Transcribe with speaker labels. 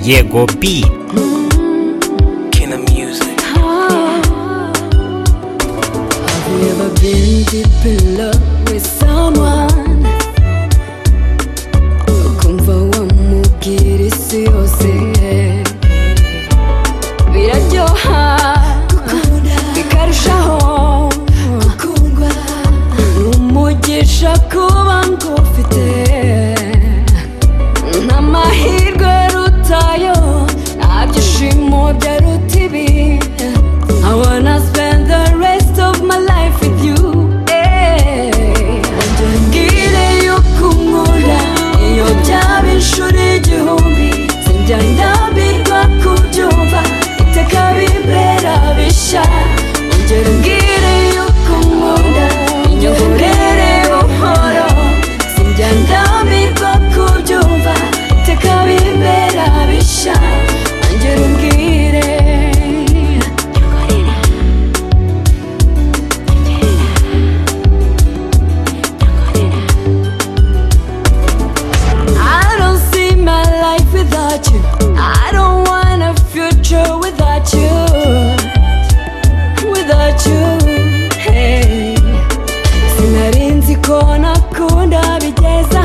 Speaker 1: Jego B.
Speaker 2: King of music.
Speaker 3: Have you ever been deep in love with someone? Ukumva wamubwira isi yose biraryoha bikarushaho gukundwa ni umugisha kuba ngufite n'amahirwe rutayo nta byishimo byaruta ibi I wanna spend the rest of my life with you eh. njyangire yo kumura iyo byaba inshuro igihumbi sinjya ndambirwa kubyumva iteka bibera bishya njyangire yo kumura iyo burere buhoro sinjya ndambirwa kubyumva iteka bibera bishya njyangire umbwire I don't see my life without you. I don't want a future without you. Without you, hey. Sinarinzi ko nakunda bigeze